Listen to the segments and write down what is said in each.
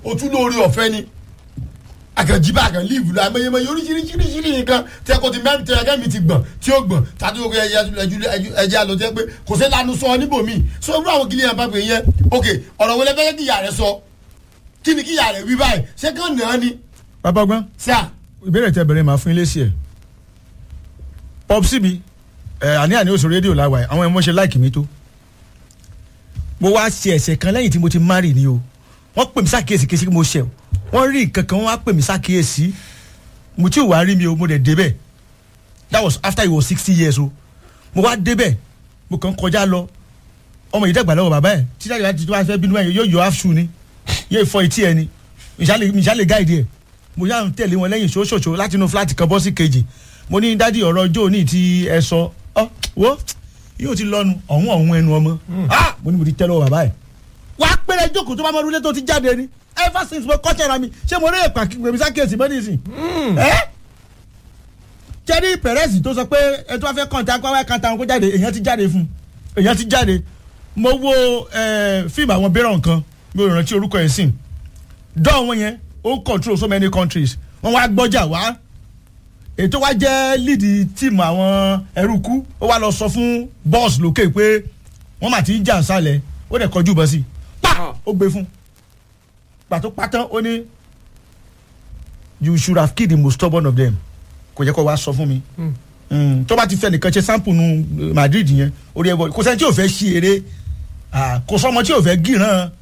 tún lórí ọ̀fẹ́ ni àkànjíbá àkàn líìfù lọ àmọyẹmọye oríṣiríṣiríṣiríṣi nǹkan tí ẹkọ ti mẹ́rin tí ẹgẹ́ mi ti gbọ̀n tí ó gbọ̀n tàbí oge ẹjẹ àlọ́ tẹ́ pé kò sí lanu sọ níbòmí so irú àwọn kìnìyàn bá pè yẹn ok ọ̀rọ̀ wọlé fẹ́ kí ìyá rẹ sọ kí ni kí ìyá rẹ wí báyìí ṣé kàn náà ni bàbá ọgbọ́n sá ìbéèrè tẹ bẹ̀rẹ̀ máa fún ilé sí ẹ̀ pọ́psì mi ẹ̀ àní àní oṣù rédíò láwa ẹ̀ àwọn ẹ̀mọ́ ṣe láìkì mi tó mo wá ṣe ẹ̀ṣẹ̀ kan lẹ́yìn tí mo ti márì ni o wọ́n pè mí sákìyèsí kí mo ṣẹ̀ o wọ́n rí nǹkan kan wọ́n wá pè mí sákìyèsí mo tí ò wá rí mi o mo dẹ̀ débẹ̀ that was after he was sixty years o mo wá débẹ̀ mo kàn kọjá lọ ọmọ yìí dàgbà lọ́wọ́ bàbá ẹ̀ títí àgbà tí wọ́n fẹ́ bínú ẹ̀ yóò yọ half shoe ni yóò fọ etí ẹ̀ ni ìṣàlẹ̀ gáìdì ẹ̀ mo yà ń tẹ̀lé wọn lẹ́yìn ṣoṣoṣo láti inú fúláàtì kan bọ́ sí kejì mo ní dádì ọ̀rọ̀ ọjọ́ òní tí ẹ sọ ọ wo yóò ti lọ́nu ọ̀hún ọ̀hún ẹnu ọmọ ah mo ní mo ti tẹ́ lọ́wọ́ bàbá ẹ̀ wàá pẹ́rẹ́ jókòó tó bá mọ orúlé tó ti jáde ni ever since mo kọ́ tẹ̀ra mi ṣé mo rí èpà gbèmí sákèsì mọ́ nísìn ẹ́ jẹ́rí pẹ̀rẹ́sì tó sọ pé ẹ tó bá fẹ́ kàn tá a kọ́ kàn tá a kó jáde èèyàn ti jáde fún èèyàn ti jáde mo wo fíìmù àwọn bẹ́rọ̀ nǹkan mi ò rántí orúkọ ẹ̀ sìn dọ́ọ̀ wọn yẹn ó control so many countries wọ́n wá gbọ́jà wá ètò wa jẹ́ lead tíìmù àwọn ẹrúkú ó wá lọ sọ fún boss lókè pé wọ́n mà ti ń jà sálẹ̀ ó dẹ̀ kọjú bọ́ sí i pa ó gbé fún pàtó pátán ó ní you should have killed the most stubborn of them kò yẹ kó wá sọ fún mi tó bá ti fẹ́ nìkan ṣe sample nu Madrid yẹn orí ẹ̀ bọ̀ kò sẹ́ni tí ò fẹ́ ṣí eré kò sọ́mọ tí ò fẹ́ gíràn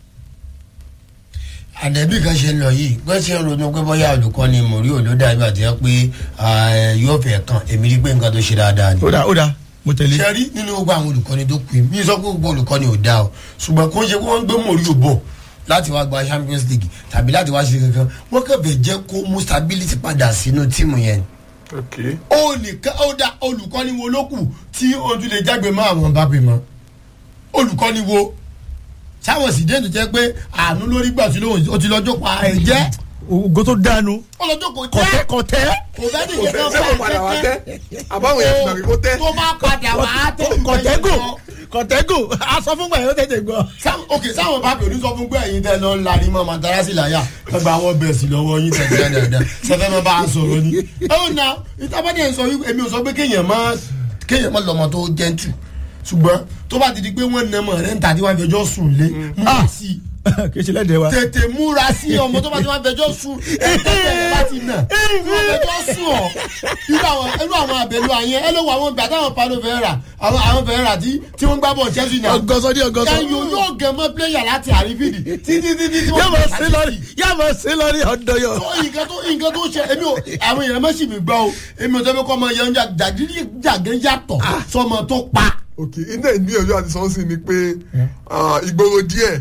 àdẹ́bí kan ṣe lọ yìí wọ́n ṣe ń ronú pé bóyá olùkọ́ ni mòrí ò ló dá ibà tí wọ́n pé yóò fẹ́ kàn èmi rí pé nǹkan tó ṣe dáadáa ni. ó dà ó dà mo tẹ̀lé. ṣe rí nínú gbogbo àwọn olùkọ́ni tó kù mí sọ pé gbogbo olùkọ́ni ò dáa o ṣùgbọ́n kó ń ṣe kó wọ́n gbé mòrí ò bọ̀ láti wá gba Champions League tàbí láti wá ṣe kankan wọ́n kẹfẹ́ jẹ́ kó mú stability padà sínú tíìmù yẹn. ó nìkan ó dá olùkọ́ni wo ló kù tí ojú lè jágbe mọ́ àwọn bá pè mọ́ olùkọ́ni wo sáwọn sì dénú jẹ pé àánú lórí gbà tí lóhùn ó ti lọ́jọ́ pa ẹ̀ jẹ́. ògo tó dánu. ọlọ́jọ́ kò kọ̀tẹ́ tẹ́ kọ̀tẹ́. kò fẹ́ ní kò tẹ́ sẹ́wọ̀n padà wá tẹ́ àbáwọn yẹn gbàgbé kó tẹ́. tó bá padà wá tẹ́ kọ̀tẹ́gò kọ̀tẹ́gò aṣọ fún gbà yẹn ó tètè gbọ́. ok sáwọn bá pèlú sọ fún pé ẹ̀yin tẹ́ lọ larí mọ́ matarasi láyà ẹgbẹ́ àwọn bẹ̀rẹ̀ sí lọ́wọ́ yín tẹ̀ dáadáa sẹfẹ́ mọ́ bá a sọ̀rọ̀ ni. ó na ìtàbọ̀dẹ̀ sọ wípé èmi ò sọ pé kéèyàn má kéèyàn má lọ́mọ tó jẹ́ntù ṣùgbọ́n tó bá ti di pé wọ́n nà mọ̀ rẹ̀ ń tà tí wọ́n fẹjọ́ sùn lé múra sí i kì í ṣe lẹ́dẹ̀ẹ́ wa. tètè múra sí ọmọ tó bá ti wọ́n fẹjọ́ sùn ẹ̀ẹ́dẹ́ tẹ̀lé bá ti nà wọ́n fẹjọ́ sùn ọ́ irú àwọn irú àwọn àbẹ̀lú àyẹn ẹ ló wọ àwọn gbàdá àwọn palo fẹ́ rà àwọn àwọn fẹ́ rà tí tí wọ́n gbá bọ̀ Chelsea náà ọgọsọ ní ọgọsọ. ẹyọ yóò gẹ̀ mọ́ pléyà láti àrífìdì títí títí tí yóò wọ́n mọ̀ sí lórí yóò mọ̀ sí lórí ọ̀dọ́ yọ. nǹkan tó nǹkan tó ṣe èmi ò àwọn èèyàn mọ̀ sí mi gbọ́ o èmi ò tẹ́lẹ̀ kọ́ ọmọ yẹn jàgídí jàgẹ́ yàtọ̀ sọmọ tó pa ok iná ìgbìyànjú àti sọ́ọ́sì ni pé ìgboro díẹ̀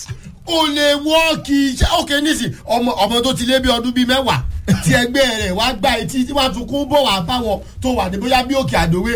o lè wọ́ọ̀kì iṣẹ́ òkè nísì ọmọ ọmọ tó ti lé bí ọdún bíi mẹ́wàá tí ẹgbẹ́ rẹ̀ wá gba etí tí wọ́n tún kún bọ̀ wá báwọn tó wà ní bóyá bí òkè àdòwe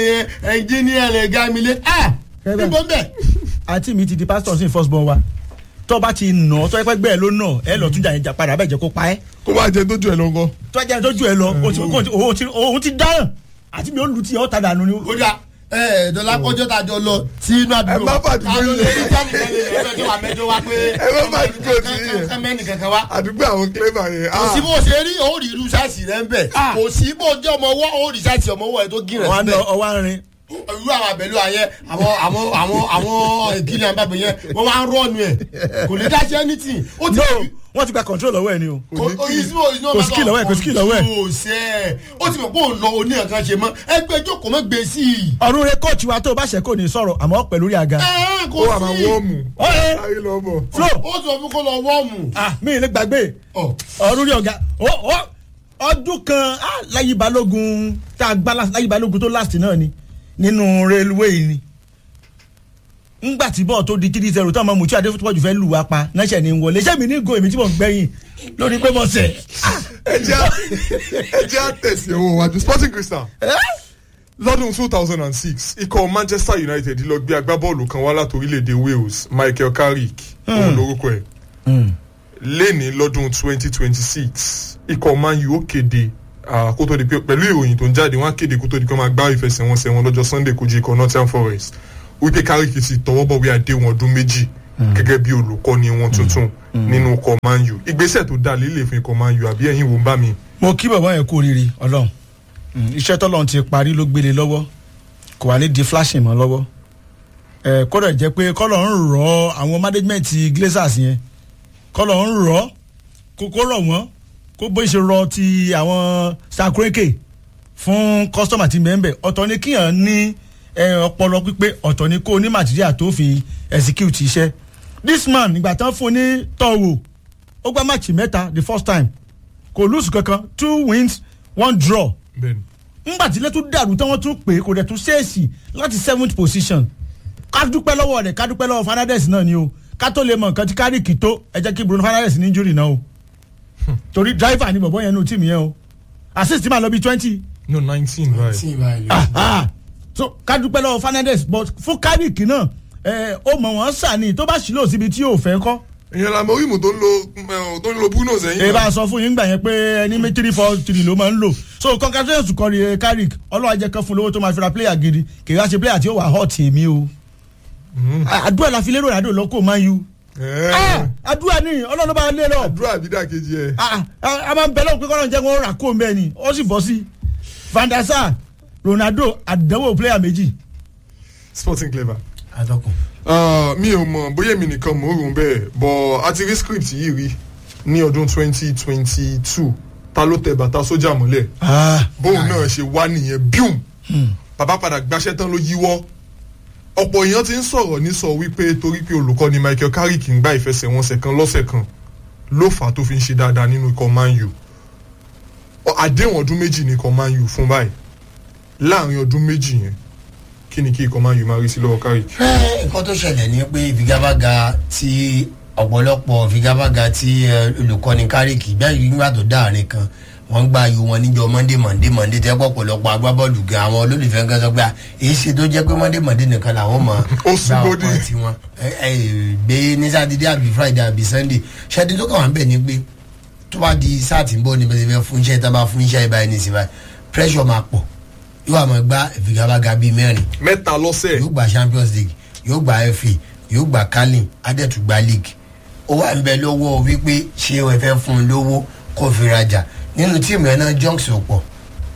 ẹnjíníà rẹ̀ gamile ẹ̀ níbo mbẹ́. àǹtí mi ti di pásítọ̀ sí first born wa tó bá ti nà ọ́ tó ẹgbẹ́ gbẹ́ ẹ ló nà ẹ lọ tún jà yẹn jà padà bẹ́ẹ̀ jẹ́ kó pa ẹ́ kó bá jẹ tójú ẹ lọ́gọ́. tó ẹjẹ́ tó ju ẹ lọ o ti- o ti- o ti- òun ti dáràn àti mi ò lu ti ọ́ ta dànù ni. ó dà ẹ ẹ dọ́là kọjọ́ tá a jọ lọ sí inú àdúgbò Ẹ má fàdúgbò ta ló yìí. lè rí jáde lẹ́yìn ẹ̀rọ tó wà mẹ́jọ wá pé Ẹ má fàdúgbò tí yìí yẹn. kẹ́mẹ́nì kankan wá. àdúgbò àwọn clever yẹn. kò sí bó ṣe rí ó rí irú sáàsì rẹ ń bẹ̀ kò sí bó jẹ́ ọmọ ọwọ́ ó rí sáàsì ọmọ ọwọ́ ẹ tó gírẹ̀ ọwọ́ síbẹ̀ ọwọ́ arin irú àwọn àbẹ̀lú ayẹ àwọn àwọn àwọn àwọn ìkíni àbábẹ̀ yẹn wọ́n wá ń rọ́ọ̀nù ẹ̀ kò lè dá sí anything ó ti no wọ́n ti gba control lọ́wọ́ ẹ̀ ni o. kò Kò skill lọ́wọ́ ẹ̀, kò skill lọ́wọ́ ẹ̀. kò sẹ́ ó ti mọ̀ pé òun lọ oní nǹkan ṣe mọ́ ẹgbẹ́ jókòó mọ́ gbé sí i. ọ̀run rẹ kóòtù wa tó o bá ṣe kò ní sọ̀rọ̀ àmọ́ pẹ̀lú rí aga. ẹ kò ó wà máa sí wọ́ọ̀mù. Ọ̀rẹ́. ayé lọ bọ̀. flo ó sọ fún kó lọ wọ́ọ̀mù. ah mi ì lè gbàgbé Ọ̀, ọ̀run rí ọ̀gá ó- ó- ọdún kan ah, láyé balógun tá a gbá last- láyé balógun tó last náà ni nínú railway ni ngbà tí bọ́ọ̀ tó di three zero tó ọmọ mùtí adéfútúpọ̀jù fẹ́ lù wá pa náṣẹ̀ ní wọlé ṣé mi ní go èmi tí mò ń gbẹ̀yìn lórí pé mo sẹ̀. ẹ jẹ́ à- ẹ jẹ́ àtẹ̀sí owó wájú sporting crystal lọ́dún two thousand and six ikọ̀ manchester united lọ gbé agbábọ́ọ̀lù kan wá láti orílẹ̀-èdè wales michael carrick òun lórúkọ ẹ̀ lẹ́ni lọ́dún twenty twenty six ikọ̀ man u ó kéde ah, kó tó di pé pẹ̀lú ìròyìn tó ń jáde wọ́n á kéde kó tó di pé wọ́n máa gbá ìfẹsẹ̀wọnsẹ̀ wọn lọ́jọ́ sunday kojú ikọ̀ nottingham forest wípé carrick ti tọwọ́ bọ̀ wí àdéhùn ọdún méjì gẹ́gẹ́ bí olùkọ́ni wọn tuntun nínú ikọ̀ man u ìgbésẹ̀ tó dá lílè fún ikọ̀ man u àbí ẹ̀yin wo ń bá mi. mo kí bàbá yẹn kú oríire ọlọ́run Mm, iṣẹ́ tọ́lọ́run ti parí ló gbélé lọ́wọ́ kò wá ní di flashing mọ́ lọ́wọ́ ẹ kọ́dọ̀ jẹ́ pé kọ́lọ̀ ń rọ àwọn management glazers yẹn kọ́lọ̀ ń rọ kókó rọ̀ wọ́n kó bó ṣe rọ ti àwọn sakureke fún customer ti mẹ́ńbẹ̀ ọ̀tọ̀ ni kíyàn ní ẹ, ọpọlọ pípé ọ̀tọ̀ ni kó ní material tó fi execute iṣẹ́ this man ìgbà tán fún ní tọ́wò ó gbá máàcì mẹ́ta the first time kò lùsù kankan two wins one draw bẹ́ẹ̀ni ńgbà tí ilé tún dàrú tí wọ́n tún pè é kò dẹ̀ tún ṣèèṣì láti seventh position ká dúpẹ́ lọ́wọ́ rẹ̀ ká dúpẹ́ lọ́wọ́ Fernandes náà ni o ká tó lè mọ nǹkan tí kárìkì tó ẹ jẹ́ kí Bruno Fernandes ní injury náà o torí driver ni bọ̀bọ̀ yẹn nù tíìmù yẹn o assist máa lọ bí twenty no nineteen right. tí ìbá ìlú ah ah so ká dúpẹ́ lọ́wọ́ Fernandes but fún kárìkì náà ẹ ó mọ̀ wọ́n sàní tó bá ṣìlò síbi tí yóò fẹ́ kọ́ ìyẹn la mọ orímù tó ń lo eh, tó ń lo bruno sẹ́yìn. ẹ bá sọ fún yín gbà yẹn pé ẹni mi three four three ló máa ń lò so congratulations kọ́ ni carrick ọlọ́wà jẹ́ kan fún lówó tó máa fi ra player gidi kì í wá ṣe player tí ó wà hot èmi o àdúrà la fi lérò ìrìnàjò lọ́kọ̀ man u Eh, Ah, àdúrà ni ọlọ́run bá lé lọ àdúrà àbídà kejì ẹ. Ah, ah, a máa ń bẹ lọ́wọ́ pé kọ́nà jẹ́ wọn rà kó mbẹ́ ni ó sì bọ́ sí van der sar ronaldo àdánwò player méjì sporting clever. atọ́kùn. Ah, mi ò mọ̀ bóyá èmi nìkan mò ń rò bẹ́ẹ̀ but a ti rí script yìí rí ní ọdún twenty twenty two ta ló tẹ bàtà sójà mọ́lẹ̀ bóun náà ṣe wá nìyẹn bíùm bàbá padà gbaṣẹ́ tán ló yíwọ́ ọ̀pọ̀ èèyàn ti ń sọ̀rọ̀ ní sọ wípé torí pé olùkọ́ni Michael Carrick ń gba ìfẹsẹ̀wọnsẹ̀ kan lọ́sẹ̀ kan ló fà á tó fi ń ṣe dáadáa nínú ikọ̀ Man U Ọ- àdéhùn ọdún méjì ní ikọ̀ Man U fún báyìí láàrin ọdún méjì yẹn kí ni kí ikọ̀ Man U máa rí sí lọ́wọ́ Carrick. ẹ nǹkan tó ṣẹlẹ̀ ni pé ìfigagbága tí ọ̀pọ̀lọpọ̀ ìfigagbága tí ẹ, olùkọ́ni kárìkì gbẹ́yìí nígbà tó dáàrin kan wọ́n gba ayò wọn níjọ monday monday monday tẹ́ pọ̀ ọ̀pọ̀lọpọ̀ agbábọ́ọ̀lù gan àwọn olólùfẹ́ gan sọ pé à, èyí ṣe tó jẹ́ pé monday monday nìkan làwọn mọ̀ Ó sún bódì. tiwọn ẹ ẹ gbé ní sátidé àbí friday àbí sunday ṣẹ́ni tó kàn wá ń bẹ̀ ni pé tó bá di sáà tí ń bọ̀ níbi tí wọ́n fún iṣẹ́ tá a bá fún iṣẹ́ ìbáyìí ní ìsìn báyìí pressure máa pọ̀ yóò àmọ́ gbá ìfigagbága bíi mẹ́rin mẹ́ta lọ́sẹ̀ yóò gba champions league yóò gba fa yóò gba carling adẹ́tù gba league ó wà ń bẹ lọ́wọ́ wípé ṣé o fẹ́ fún un lówó kó fi rajà nínú tíìmù yẹn náà junks ò pọ̀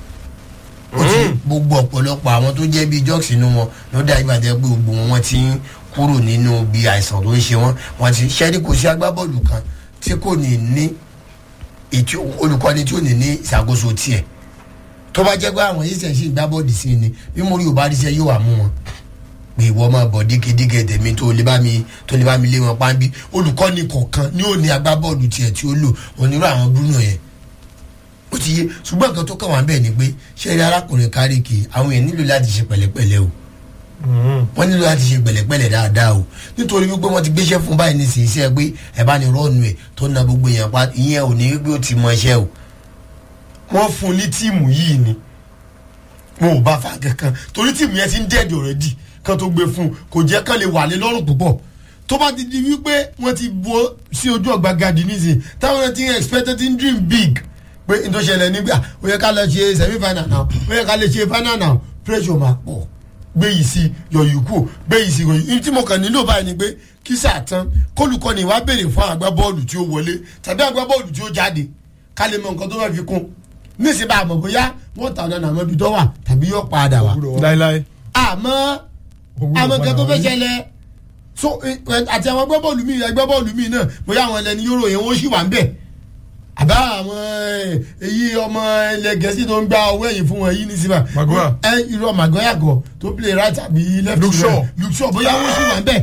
ó ti gbogbo ọ̀pọ̀lọpọ̀ àwọn tó jẹ́ bíi junks inú wọn ló dá ìgbà tẹ́ pé gbogbo wọn wọ́n ti ń kúrò nínú bí àìsàn tó ń ṣe wọ́n wọ́n ti ṣẹ́rí kò sí agbábọ́ọ̀lù kan tí kò ní ní ètò olùkọ́ni tí ò ní ní ìṣàkóso tiẹ̀ tó bá jẹ́ pé àwọn yìí ṣẹ̀ ṣe ìgbábọ́ọ̀dì sí ni bí mo rí ò bá ríṣẹ́ yóò wà mú wọn pé ìwọ máa bọ̀ dígidígẹ tèmi tó lè bá mi tó lè bá mi lé wọn pàǹbí olùkọ́ni kọ̀ọ̀kan ni ó ní agbábọ́ọ̀lù tiẹ̀ tí ó lò onírú àwọn Bruno yẹn ó ti yé ṣùgbọ́n nǹkan tó kàn wá bẹ́ẹ̀ ni pé ṣé rí arákùnrin Kárìkì àwọn èèyàn nílò láti ṣe pẹ̀lẹ́pẹ̀lẹ́ o wọ́n nílò láti ṣe pẹ̀lẹ́pẹ̀lẹ́ dáadáa o nítorí wípé wọ́n ti gbéṣẹ́ fún báyìí ní sìn iṣẹ́ pé ẹ̀ bá ní rọ́ọ̀nù ẹ̀ tó na gbogbo èèyàn pa ìyẹn ò ní wípé ó ti mọ iṣẹ́ o wọ́n fún un ní tíìmù yìí ni wọn ò bá fa kankan torí tíìmù yẹn ti ń dẹ́ẹ̀dì ọ̀rẹ́dì kan tó gbé fún un kò jẹ́ kán lè wà lé lọ́rùn púpọ̀ tó bá ti di wípé wọ́n ti bọ́ sí ojú ọgbà gadi nísìnyí táwọn náà ti ń expect ti ń dream big pé n tó ṣẹlẹ̀ nígbà ó yẹ ká lọ ṣe semi final now ó yẹ ká lè ṣe final now pressure máa pọ̀ gbé yìí sí yọ̀yì kù gbé yìí sí yọ̀yì tí mo kàn nílò báyìí ni pé kí sáà tán kólùkọ́ni wá béèrè fún agbábọ́ọ̀lù tí ó wọlé tàbí agbábọ́ọ̀lù tí ó jáde ká lè mọ nǹkan tó fẹ́ fi kún níṣẹ́ bá a mọ̀ bóyá wọ́n ta ọ̀nà àmọ́ ibi tó wà tàbí yóò padà wá láéláé àmọ́ àmọ́ nǹkan tó fẹ́ ṣẹlẹ̀ so eh, eh, àti àwọn agbábọ́ọ̀lù mi agbábọ́ọ̀lù mi náà bóyá àwọn ẹlẹ́ni yóró yẹn wọ́n sì wà ń bẹ̀ àbá àwọn eh, èyí ọmọ ilẹ̀ gẹ̀ẹ́sì tó ń gba owó ẹ̀yìn fún wọn yìí ní síbà Maguire. ẹ irọ́ Maguire gọ̀ tó play right àbí left Luke Shaw. Luke Shaw bóyá wọ́n sì wà ń bẹ̀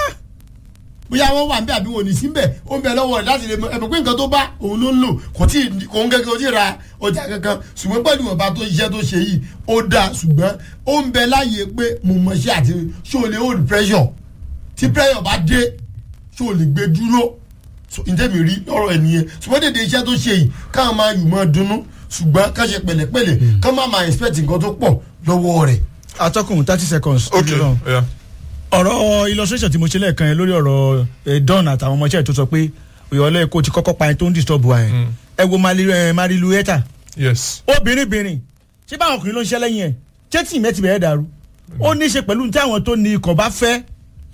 bóyá wọ́n wà ń bẹ̀ àbí wọn ò ní sí ń bẹ̀ ó ń bẹ lọ́wọ́ rẹ̀ láti lè mọ ẹ̀mọ̀ pé nǹkan tó bá òun ló ń lò kò tí kò ń gẹ́gẹ́ kò tí ì ra ọjà kankan ṣùgbọ́n pẹ̀lú ìwọ̀nba tó iṣẹ́ tó ṣe yìí ó dáa ṣùgbọ́n ó ń bẹ láàyè pé mo mọ̀ ṣe àti ṣé o lè hold pressure tí pressure bá dé ṣé o lè gbé dúró so ǹjẹ́ mi rí lọ́rọ̀ ẹ̀ nìyẹn ṣùgbọ́n dédé iṣẹ́ tó ṣe yìí káwọn máa yù mọ́ dunnú ṣùgbọ́n ká ṣe pẹ̀lẹ́pẹ̀lẹ́ ká má máa expect nǹkan tó pọ̀ lọ́wọ́ rẹ̀. atọ́kùn thirty seconds. ok Ọlọ́run. yeah. ọ̀rọ̀ illustration tí mo ṣe lẹ́ẹ̀kan yẹn lórí ọ̀rọ̀ eh, Don àtàwọn ọmọọṣẹ́ tó sọ pé ìyọ̀lẹ́ kò ti kọ́kọ́ pa ẹni tó ń disturb wa yẹn ẹ wo Mali- eh, Marilu Eta yes obìnrin bìnrin ṣé báwọn ọkùnrin ló ń ṣe lẹ́yìn ẹ̀ ṣé tí ìmẹ́ ti bẹ̀rẹ̀ dàrú ó ní í ṣe pẹ̀lú tí àwọn tó ní ikọ̀ bá fẹ́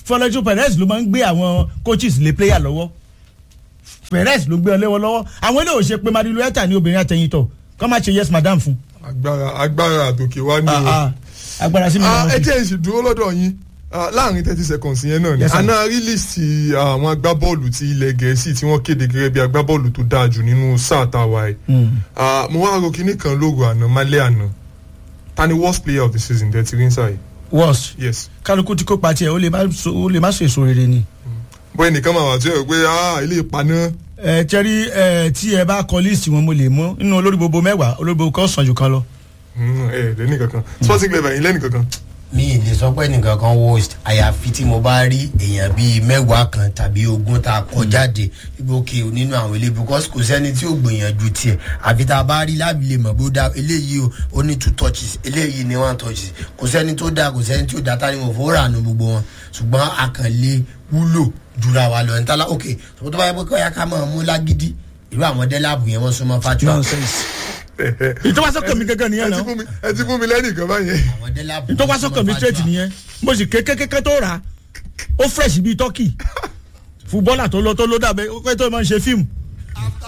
Florentino Perez ló máa ń gbé àwọn coaches lé player lọ́wọ́ Perez ló gbé ọ léwọ́ lọ́wọ́ àwọn ilé òṣè pé Marilu Eta ní obìnrin àtẹ̀yìntọ̀ kọ́ máa ṣe yes madam fún. agbára agbára àtòkè wá ní Ah, o. ah, agbára sí mi Ah, lọ́wọ́ ẹ sí. jẹ́ ìṣì dúró lọ́dọ̀ yín Ah, láàrin thirty seconds yẹn náà ni Yes, sir. àná rílíìsì àwọn agbábọ́ọ̀lù ti ilẹ̀ gẹ̀ẹ́sì tí wọ́n kéde gẹ́gẹ́ bí agbábọ́ọ̀lù tó dáa jù nínú sáà táwa ẹ̀ Ah, mo wá ro kinní kan lóru àná málẹ́ àná ta ni worst player of the season dẹ̀ ti rí sáà yìí worst yes kálukú tí kò pa tiẹ̀ ó lè má so- ó lè má so èso rere ni. bóyá nìkan máa wà tí ó rò pé ah ilé ìpaná ẹ tẹ́rí ẹ tí ẹ bá kọ líìsì wọn mo lè mú nínú olórí gbogbo mẹ́wàá olórí gbogbo kan sàn jù kan lọ. Hmm, ẹ lẹ́nì kankan sporting level yín lẹ́nì kankan mi ì lè sọ pé nìkan kan worst àyàfi tí mo bá rí èèyàn bíi mẹ́wàá kan tàbí ogún tá a kọ jáde ibi òkè nínú àwọn ilé because kò sẹ́ni tí ò gbìyànjú tiẹ̀ àfi tá a bá rí láàbì lè mọ̀ bó dá eléyìí o ó ní two touches eléyìí ní one touches kò sẹ́ni tó dáa kò sẹ́ni tí ò dáa tá ni mo fowó rà nù gbogbo wọn ṣùgbọ́n a kàn lè wúlò jura wa lọ níta ok tó bá yẹ pé kọ́ya ká máa mú lágídí irú àwọn dẹ́láàbù yẹn wọ́n súnmọ́ fatua nonsense. ìtọ́wásọ́kàn mi gángan nìyẹn ẹ ti náà fún mi ẹ ti fún mi lẹ́nì kan báyẹn àwọn dẹ́láàbù ìtọ́wásọ́kàn mi straight nìyẹn mo sì kékeré tó rà á ó fresh bíi turkey fúbọ́là tó lọ tó ló dàbẹ́ ó pẹ́ tó máa ń ṣe fíìmù